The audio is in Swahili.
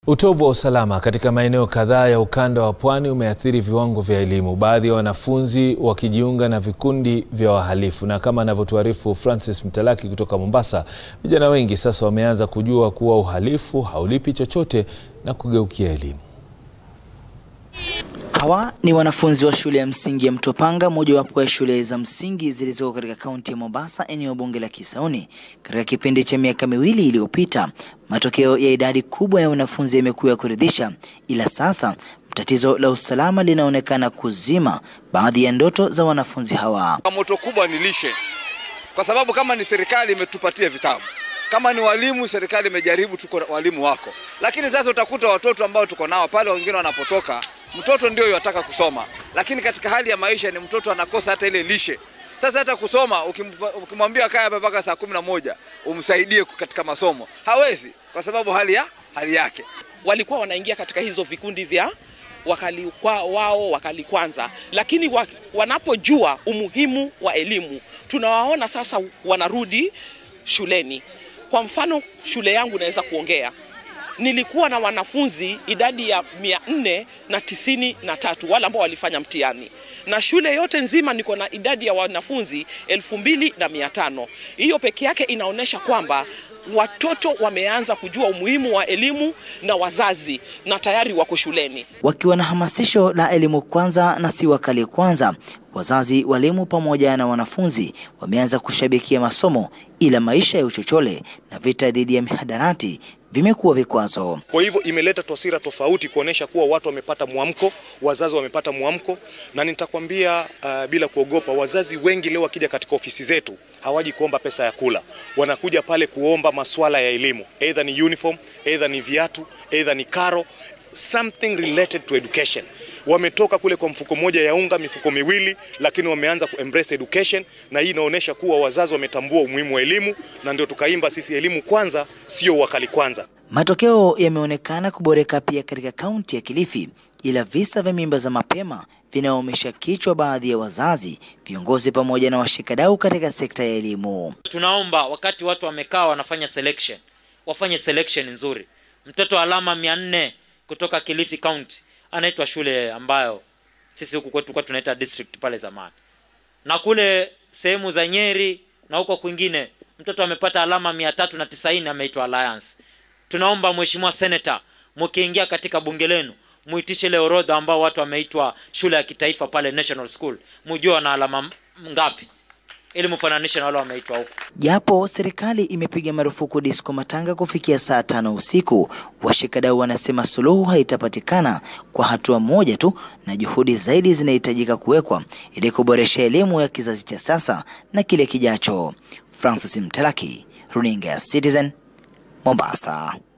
Utovu wa usalama katika maeneo kadhaa ya ukanda wa pwani umeathiri viwango vya elimu, baadhi ya wanafunzi wakijiunga na vikundi vya wahalifu. Na kama anavyotuarifu Francis Mtalaki kutoka Mombasa, vijana wengi sasa wameanza kujua kuwa uhalifu haulipi chochote na kugeukia elimu. Hawa ni wanafunzi wa shule ya msingi ya Mtopanga, mojawapo ya shule za msingi zilizoko katika kaunti ya Mombasa, eneo bunge la Kisauni. Katika kipindi cha miaka miwili iliyopita, matokeo ya idadi kubwa ya wanafunzi yamekuwa ya kuridhisha, ila sasa tatizo la usalama linaonekana kuzima baadhi ya ndoto za wanafunzi hawa. Moto kubwa ni lishe, kwa sababu kama ni serikali imetupatia vitabu, kama ni walimu, serikali imejaribu, tuko walimu wako, lakini sasa utakuta watoto ambao tuko nao pale, wengine wanapotoka mtoto ndio yataka kusoma, lakini katika hali ya maisha ni mtoto anakosa hata ile lishe. Sasa hata kusoma ukimwambia kaya hapa mpaka saa kumi na moja umsaidie katika masomo hawezi, kwa sababu hali ya hali yake. Walikuwa wanaingia katika hizo vikundi vya wakali kwa wao wakali kwanza, lakini wa, wanapojua umuhimu wa elimu tunawaona sasa wanarudi shuleni. Kwa mfano shule yangu naweza kuongea nilikuwa na wanafunzi idadi ya mia nne na tisini na tatu wale ambao walifanya mtihani, na shule yote nzima niko na idadi ya wanafunzi elfu mbili na mia tano. Hiyo peke yake inaonyesha kwamba watoto wameanza kujua umuhimu wa elimu na wazazi na tayari wako shuleni. Wakiwa na hamasisho la elimu kwanza na si wakali kwanza, wazazi, walimu pamoja na wanafunzi wameanza kushabikia masomo, ila maisha ya uchochole na vita dhidi ya mihadarati vimekuwa vikwazo. Kwa hivyo imeleta taswira tofauti kuonesha kuwa watu wamepata mwamko, wazazi wamepata mwamko, na nitakwambia uh, bila kuogopa, wazazi wengi leo wakija katika ofisi zetu hawaji kuomba pesa ya kula, wanakuja pale kuomba masuala ya elimu, either ni uniform, either ni viatu, either ni karo, something related to education. Wametoka kule kwa mfuko moja ya unga, mifuko miwili, lakini wameanza ku embrace education, na hii inaonyesha kuwa wazazi wametambua umuhimu wa elimu, na ndio tukaimba sisi elimu kwanza, sio wakali kwanza. Matokeo yameonekana kuboreka pia katika kaunti ya Kilifi, ila visa vya mimba za mapema vinaumisha kichwa baadhi ya wazazi, viongozi pamoja na washikadau katika sekta ya elimu. Tunaomba wakati watu wamekaa wanafanya selection, wafanye selection nzuri. Mtoto alama mia nne kutoka Kilifi County anaitwa shule ambayo sisi huku kwetu kwa tunaita district pale zamani, na kule sehemu za Nyeri na huko kwingine mtoto amepata alama mia tatu na tisaini ameitwa Alliance. Tunaomba mheshimiwa senator, mkiingia katika bunge lenu muitishe ile orodha ambao watu wameitwa shule ya kitaifa pale National School, mujue wana alama ngapi ili mfananishe na wale wameitwa huko. Japo serikali imepiga marufuku disco matanga kufikia saa tano usiku, washikadau wanasema suluhu haitapatikana kwa hatua moja tu, na juhudi zaidi zinahitajika kuwekwa ili kuboresha elimu ya kizazi cha sasa na kile kijacho. Francis Mtalaki, runinga ya Citizen, Mombasa.